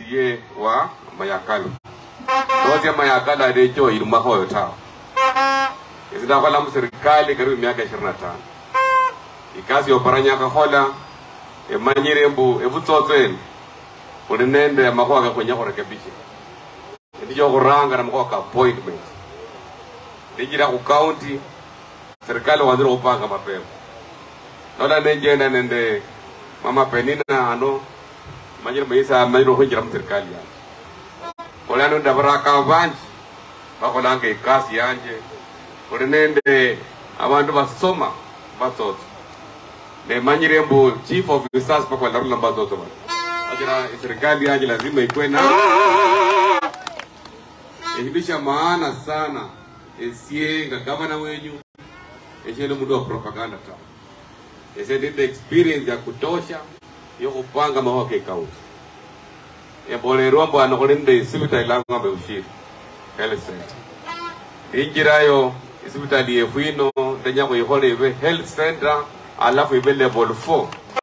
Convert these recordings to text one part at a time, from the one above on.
MCA wa Mayakala nosia Mayakala decho ilumahoyo tawa isindakola muserikali karibu miaka ishirini na tano ikasi yoparanyakahola emanyire mbu evutsotso eni uli nende makhuwa kakhwenya khurekebisha ndicho khuranga na makhuwa ka appointment ndijira khu county serikali wanzire khupanga mapema nola nenjenda nende mama penina ano manyire maisa manyire khwinjira muserikali yanje kolano ndavaraka vanji vakholanga ikasi yanje uli nende avandu vasoma vatsotso nemanyire mbu chief of research pakwalarula mbatsotso vano akira serikali yanje lazima ikwe na ehindu sha maana sana esie nga gavana wenyu eshele mundu wa propaganda ta ese ndinde experience ya kutosha yokupanga mahoa ke kaunti embolerwa mbu ano khuli nende isivitali lang'ombe ushiri health center injirayo isivitali yefu ino ndenya khuikhola ive health center alafu ive level 4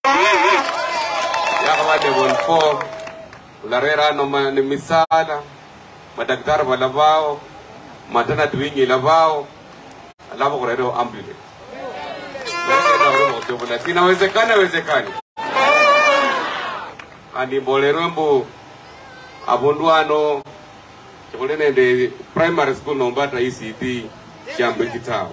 yakhava level 4 ularera ano ma- ni misala madaktari valavao maternity wing ilavao alafu khurerewo ambulance lakini inawezekana wezekani kandi mbolerwe mbu avundu ano chikhuli nende primary school nombata ecd shambe chitawo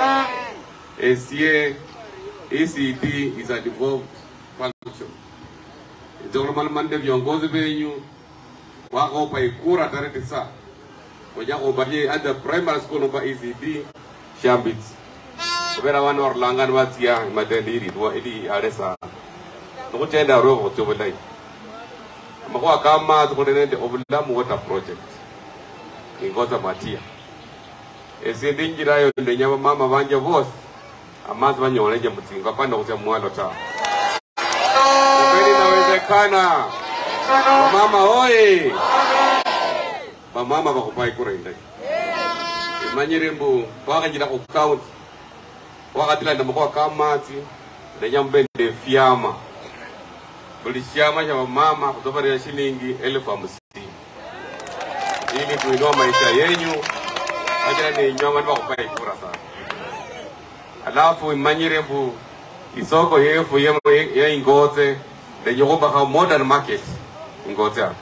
esie ecd is a devolved function izokhulumaluma nende viongozi venyu wakhopa ikura tarehe tisa kwenye khopatie at the primary school nomba ecd shambits khuvera vana varulangani vatsiya imatende iritwa ili ale sana nikhuchenda arwe khutsia vulayi amakhuwa ka matsi khuli nende ovulamu water project ingoza matia esie ndinjirayo ndenya vamama vanje vosi amatsi vanyolenje mutsinga apana khutsia mwalo tawe kumeli inawezekana vamama hoye vamama vakhupa ikura indayi imanyire mbu wakhanjira khu county wakhatilanda makhuwa ka matsi ndenya mube nende fyama buli shama sha vamama khutovarira shilingi elfu hamsini ili kuinua maisha yenyu achira ninyonga nivakhupa ikura sana alafu imanyire mbu isoko yefu ye- ye ingotse ndenya khumbakha modern market ingotse apa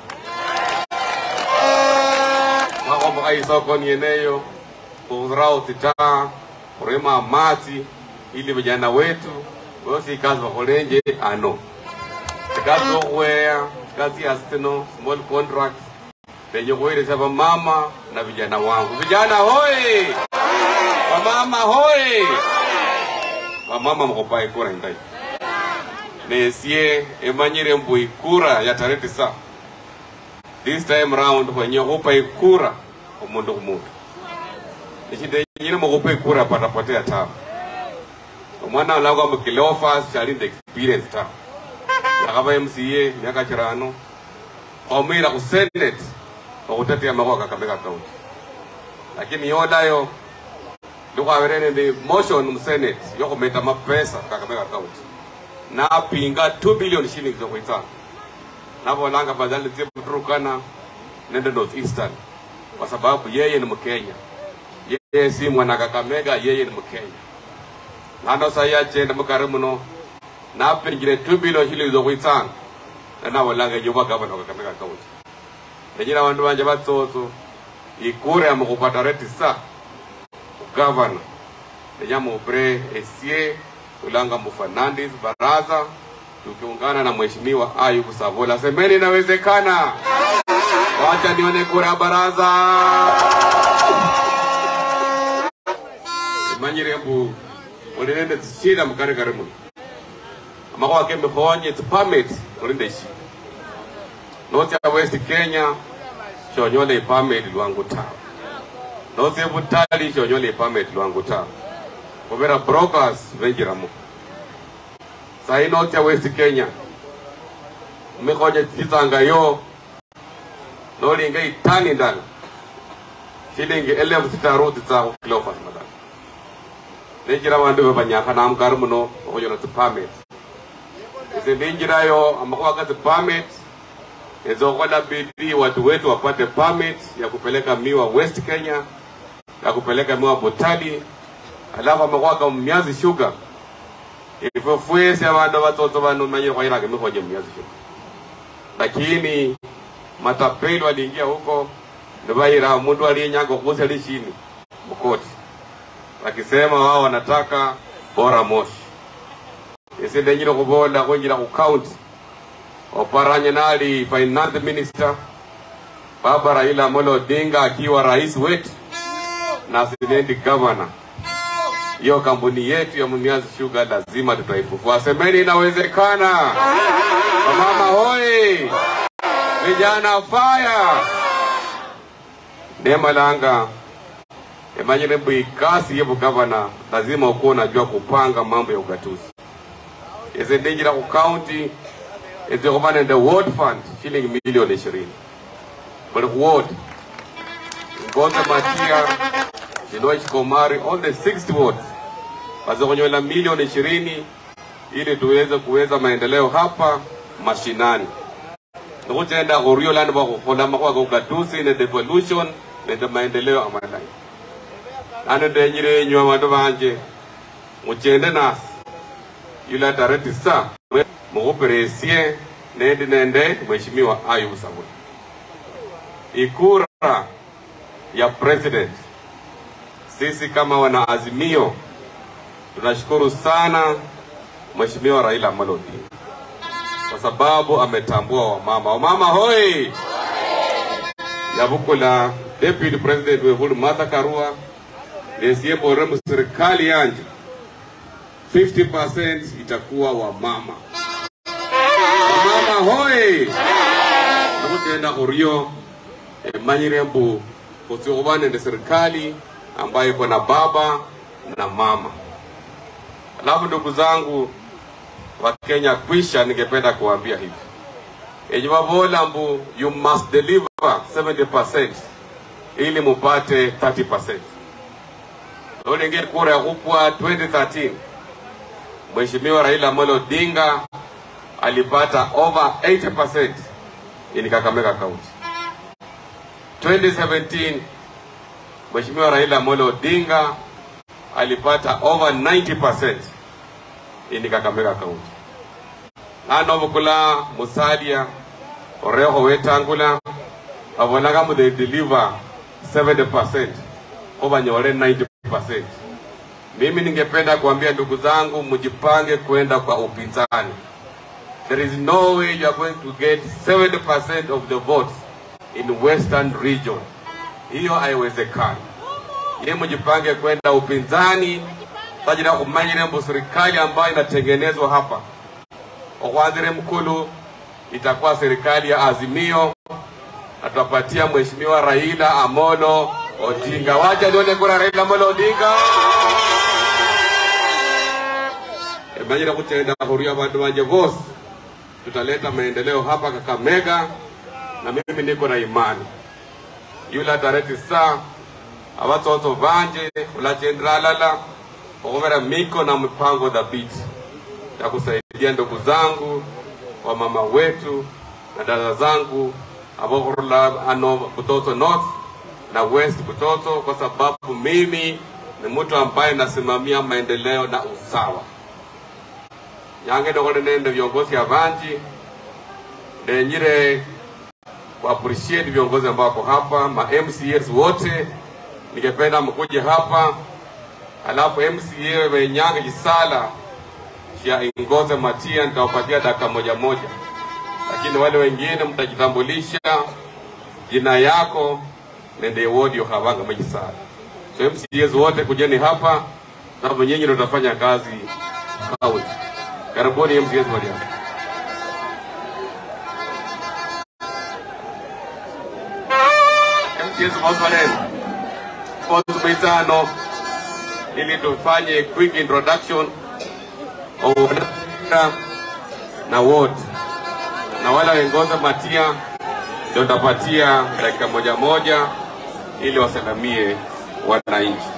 wakhombakha isoko nieneyo khurao titaa khurema amatsi ili vijana wetu vosi ikazi vakholenje ano ikazi yokhweya ikazi yasitino small contracts lenye khuweresya vamama na vijana wangu vijana hoye vamama hoye vamama mukhupa ikura indayi nesie emanyire mbu ikura ya tarehe tisa this time round khwenye khupa ikura omundu khumundu nichindenyire mukhupa ikura patapotea tawe omwana alakwa mukilofas chalinde experience tawe yakhava mca miaka chirano omwira khu senate okhutetea makhuwa kakamega county lakini yolayo ndikhwavere nende motion musenate yokhumeta mapesa kakamega county napinga 2 billion shillings yokhwitsanga navolanga badhali tsie muturukana nende north eastern kwa sababu yeye ni mkenya yeye si mwana kakamega yeye ni mkenya nano sai achenda mukari muno napingire 2 billion shillings yokhwitsanga navolanga yuva gavana wa kakamega county nenyina vandu vanje vatsotso ikura yamukupata retisa ugavana nenyamupre esie ulanga mufernandis baraza tukiungana na mheshimiwa ayubu savola semeni inawezekana wacha nione kura ya baraza imanyire mbu ulinende zishida mukari kari muno amakhuwa kemikhonye tsipermit ulinde shi notsia west kenya shonyola ipamit lwangu tawe notsia butali shonyola ipamit lwangu tawe khuvera brokers venjiramo sayi notsia west kenya mikhonye tsitsanga yo nolinga itani ndala shilingi elefu sitaru tsitsakhu kilofas madala nenjira vandu vevanyakha namukari muno okhunyola tsipamit ise ndinjirayo amakhuwa ka tsipamit ezokola bidii watu wetu wapate permit ya kupeleka miwa West Kenya, ya kupeleka miwa Botali, alafu amakwaka myazi sugar ifo fwese abandu batoto bano manyire kwairage mikhoje myazi sugar lakini matapeli waliingia huko nibaira mundu aliyenyaga kuuza lishini mkoti wakisema wao wanataka bora moshi isi ndenyire kubola kwenjira ku county oparanye nali finance minister baba Raila Amolo Odinga akiwa rais wetu na sinendi governor hiyo kampuni yetu ya Mniazi Sugar lazima tutaifufua. Semeni inawezekana. Wamama hoi, vijana fire. Nemalanga emanyire mbu ikasi yebu gavana lazima ukuwa unajua kupanga mambo ya ugatuzi ezendinjira ku county ezikuba nende ward fund shilingi milioni ishirini buli ku ward ngoze matia Jinoich Komari, all the 60 wards wazikunyola milioni ishirini ili tuweze kuweza maendeleo hapa mashinani nikutenda kurio lani bakukhola makwaka ugatuzi ne devolution nende maendeleo amalai nane ndenyire enywa bandu banje muchende nasi yula tarehe tisa mukuperesie nendi nende mheshimiwa Ayubu Sabuni ikura ya president sisi kama wanaazimio tunashukuru sana Mheshimiwa Raila Amolo Odinga kwa sababu ametambua wamama. Wamama hoi! yabukula deputy president wefulu Martha Karua nesiembore mu serikali yanje 50% itakuwa wamama. Wamama hoi! nakutenda kurio emanyire mbu kusiokuba nende serikali ambayo iko na baba na mama. Alafu ndugu zangu wa Kenya, kwisha ningependa kuambia hivi ejivabola mbu you must deliver 70% ili mupate 30%. Olenge kura ya kupwa 2013 Mheshimiwa Raila Amolo Odinga alipata over 80% in Kakamega County. 2017 Mheshimiwa Raila Amolo Odinga alipata over 90% in Kakamega County. Nano bukula musalia oreho wetangula abonaga mu they deliver 70% obanyole 90%. Mimi ningependa kuambia ndugu zangu, mjipange kwenda kwa upinzani. There is no way you are going to get 70% of the votes in Western region. Hiyo haiwezekani. Ye mjipange kwenda upinzani tajira kumanyire mbu serikali ambayo inatengenezwa hapa okwanzire mkulu itakuwa serikali ya Azimio na tutapatia Mheshimiwa Raila Amolo Odinga. Wacha nione kura Raila Amolo Odinga. Emanyire kutenda huria bandu banje bose, tutaleta maendeleo hapa Kakamega, na mimi niko na imani yula tarehe tisa abatoto banje ulachendralala okuvera miko na mipango dhabiti ya kusaidia ndugu zangu wa mama wetu na dada zangu abokurula ano Butoto North na West Butoto, kwa sababu mimi ni mtu ambaye nasimamia maendeleo na usawa. yange dokole nende viongozi avanji nenyire ku appreciate viongozi ambao wako hapa ma MCAs wote, ningependa mkuje hapa alafu MCA wenyange jisala ya Ingoze Matia nitawapatia dakika moja moja, lakini wale wengine mtajitambulisha jina yako nende wodi yohavanga mejisala. So MCAs wote kujeni hapa, sababu nyinyi ndio tutafanya kazi kaunti. Karibuni MCAs wali hapa. MCAs Mausoleni Kozi mitano ili tufanye quick introduction Oda na wote na wale wengoza matia ndio tapatia dakika moja moja ili wasalamie wananchi.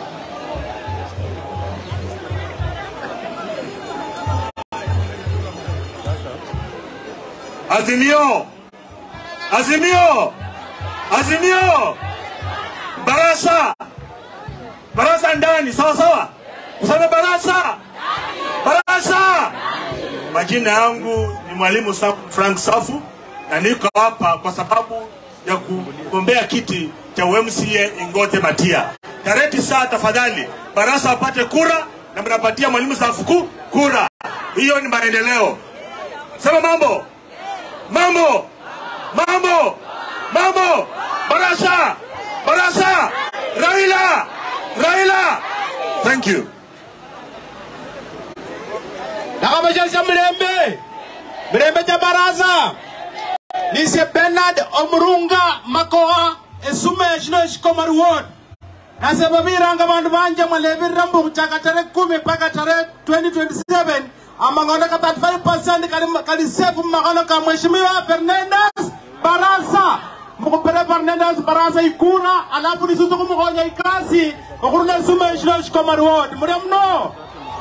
Azimio, Azimio, Azimio, Barasa, Barasa ndani, sawa sawa, kusema Barasa, Barasa. Majina yangu ni Mwalimu Sa- Frank Safu na niko hapa kwa sababu ya kugombea kiti cha UMCA Ingote Matia. Tarehe tisa, tafadhali Barasa apate kura na mnapatia Mwalimu Safu ku- kura. Hiyo ni maendeleo. Sema mambo, mambo, mambo, mambo. Barasa, Barasa, Raila, Raila. Thank you. nakabashasha mulembe mulembe ja baraza nise bernard omurunga makoa esume shino shikomar ward nase babiranga bandu banje mwalebirira mbu kuchaka tarehe kumi mpaka tarehe 2027 amang'ono ka 35 kali, kali sefu mmakhono ka mheshimiwa fernandes barasa mukupere fernandes barasa ikura alafu nisusu kumukhonya ikasi okhurula esume shino shikomar ward mulya mno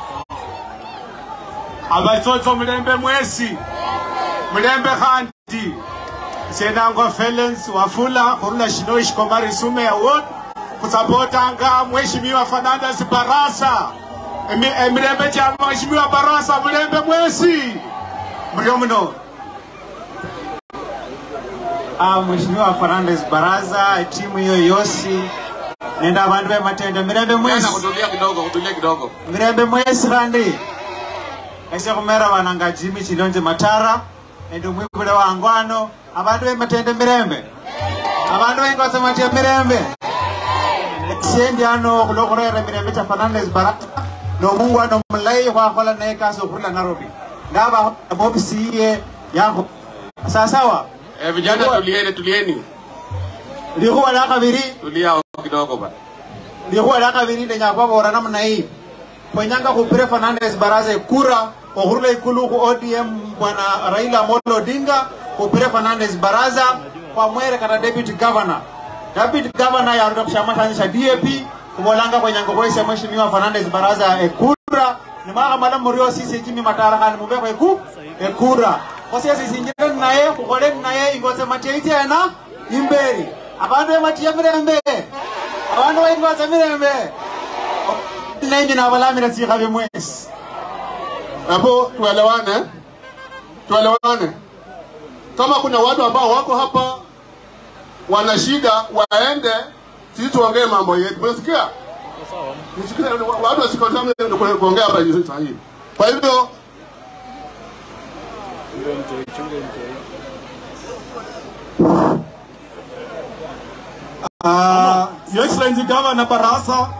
abatsotso mulembe mwesi mulembe khandi senango felens wafula khurula shino shikomari sume award kusapotanga mheshimiwa fernandes barasa Emi- emilembe cha mheshimiwa barasa mulembe mwesi mulio muno Ah, Mheshimiwa Fernandes Baraza, timu hiyo yosi nenda bandu be matende mirembe mwesi Jana kutulia kidogo, kutulia kidogo. mirembe mwesi kandi ese khumera bananga jimi chilonje matara nende mwibule wangwano abandu be matende mirembe abandu bengoza matya mirembe siendi ano khulokhurera mirembe cha Fernandes Baraza nomungwano mulayi khwakhola naye kasi okhurula Nairobi ndaba ofisi iye yakho sawasawa Eh, vijana tulieni, tulieni. likhuwa lya khabiri Tulia kidogo bana. likhuwa lya khabiri ndenya khwabora namna hii khwenyanga khupire Fernandes Baraza ikura okhurula ikulu khu ODM bwana Raila Amolo Odinga khupire Fernandes Baraza khwamwere kata deputy governor deputy governor yarura khushama shanje sha DAP khubolanga khwenyanga khwesya mheshimiwa Fernandes Baraza ekura nimwakhamala murio sisi chimi matara khani mubekho eku ekura khosye sisinjire naye khukhole naye ingotse matya ityena imberi abandu bematiya mirembe abandu baingotse mirembe nenje nabalamira tsikhabe mwesi hapo tuelewane tuelewane kama kuna watu ambao wako hapa wana shida waende sisi tuongee mambo yetu unasikia Nisikie, watu wasikotame kuongea hapa hivi sasa hivi kwa hivyo Uh, Your Excellency Governor Barasa.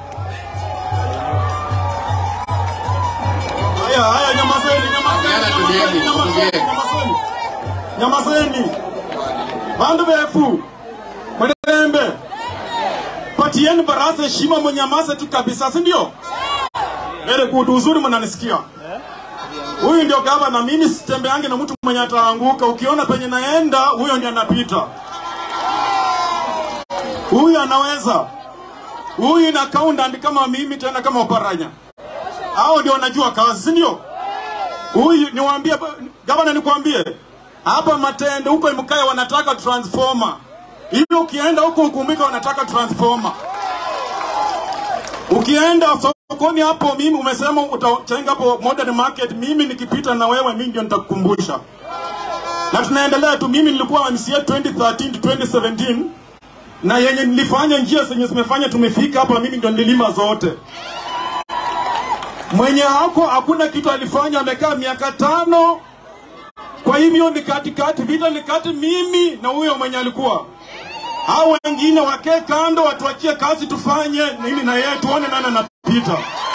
Haya, haya, nyamazeni, Vijana tulieni, nyamazeni, nyamazeni, tulieni. nyamazeni. Nyamazeni. Bandu befu. Mwelembe. Patieni Barasa heshima mwenyamaze tu kabisa, si ndio? Very good, uzuri mnanisikia. Huyu ndio gavana, mimi sitembeange na mtu mwenye ataanguka. Ukiona penye naenda, huyo ndiye anapita. Huyu anaweza. Huyu ina accountant kama mimi tena kama oparanya. Hao ndio wanajua kazi, si ndio? Huyu niwaambie gavana, nikwambie hapa Matende huko Imkaya wanataka transformer. Hiyo ukienda huko Ukumika wanataka transformer. Ukienda sokoni hapo, mimi umesema utachenga hapo modern market, mimi nikipita na wewe, mimi ndio nitakukumbusha. Na tunaendelea tu, mimi nilikuwa MCA 2013 to 2017 na yenye nilifanya njia zenye zimefanya tumefika hapa, mimi ndio nililima zote. Mwenye hako hakuna kitu alifanya, amekaa miaka tano. Kwa hivyo ni katikati, vita ni kati mimi na huyo mwenye alikuwa hao wengine wakee kando, watuachie kazi tufanye mimi na yeye, tuone nani anapita.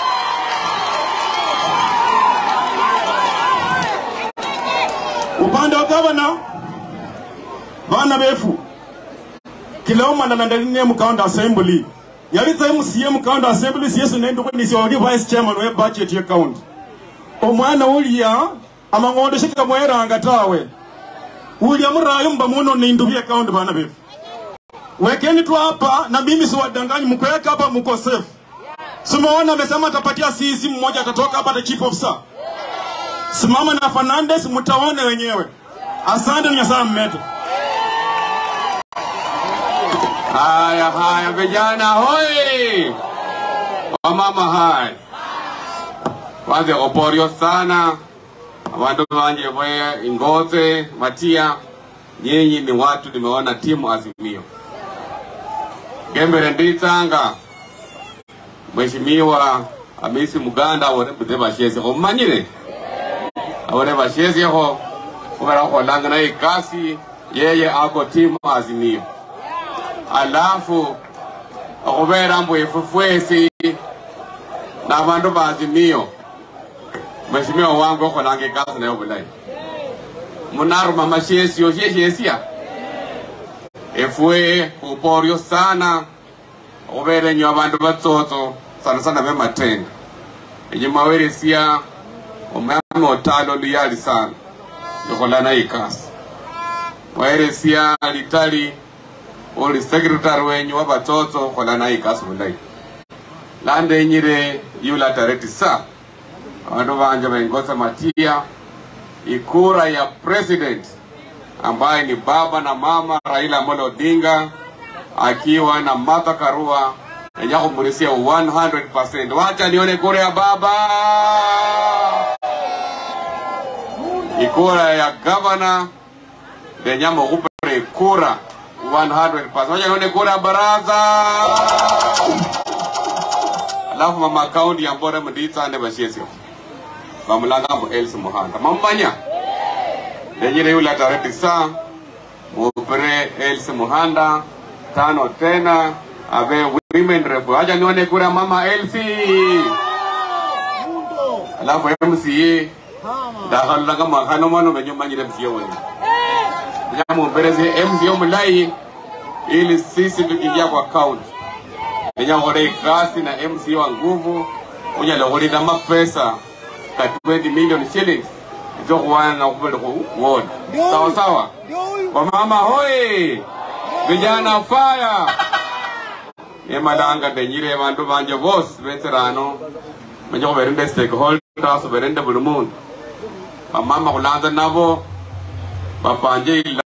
Upande wa gavana, bana befu kiloma ndalandaline mu county assembly yalitsa MCA mu county assembly siyesi nende kwenisi wali vice chairman we budget ye county omwana ulia amang'ondo shika mweranga tawe ulia murayo mba muno nindubi account bana befu wekeni tu hapa na mimi siwadanganyi mkuweka hapa mko safe simeona amesema atapatia sisi mmoja atatoka hapa the chief officer simama na Fernandes mtaone wenyewe asante nyasaa mmete Haya haya, vijana hoi, wamama hai, kwanza oporio sana abantu banje bwe Ingoze Matia, nyinyi ni watu nimeona timu Azimio gembere nditsanga Mheshimiwa Hamisi Muganda awone bude bashesheho umanyire awone bashesheho kubera kholanga naye ikasi yeye ako timu Azimio alafu okubera mbu ifufwesi nabantu ba Azimio Mheshimiwa wangu okholanga ikasi nayo bulayi munaruma mashesio sheshesia efwe uporyo sana okubera nyo abandu batsotso sana sana bematenda enyuma weresia omwami otalo luyali sana likholana ikasi waeresia litali uli secretary wenyu wa batsotso kholana ikasi bulayi landenyire yulatareti sa abandu banje baingoza matia ikura ya president ambaye ni baba na mama Raila Amolo Odinga akiwa na Martha Karua yenye kumrisia 100%. Wacha nione kura ya baba. Ikura ya gavana lenye mukupere kura 100%. Wacha nione kura ya baraza. Alafu mama kaunti ya Mbore mnditsane bashesio bamulanga mu Elsi Muhanda mamanya lenyire yule tarehe tisa mupere Elsi Muhanda tano tena abe women rep acha nione kura mama Elsi alafu MCA ndakhalulanga makhano mano menyumanyire MCA wenye nyamumbereze MCA mulai ili sisi tukiingia kwa county nenya khole ikasi na MCA wa nguvu unyala khulinda mapesa ka 20 million shillings izokuwana na kubele ku ward sawa sawa wamama hoi vijana fire emalanga ndenyire bandu banje bose betserano menye khuberende stakeholders berende buli mundu bamama khulanza nabo bapanje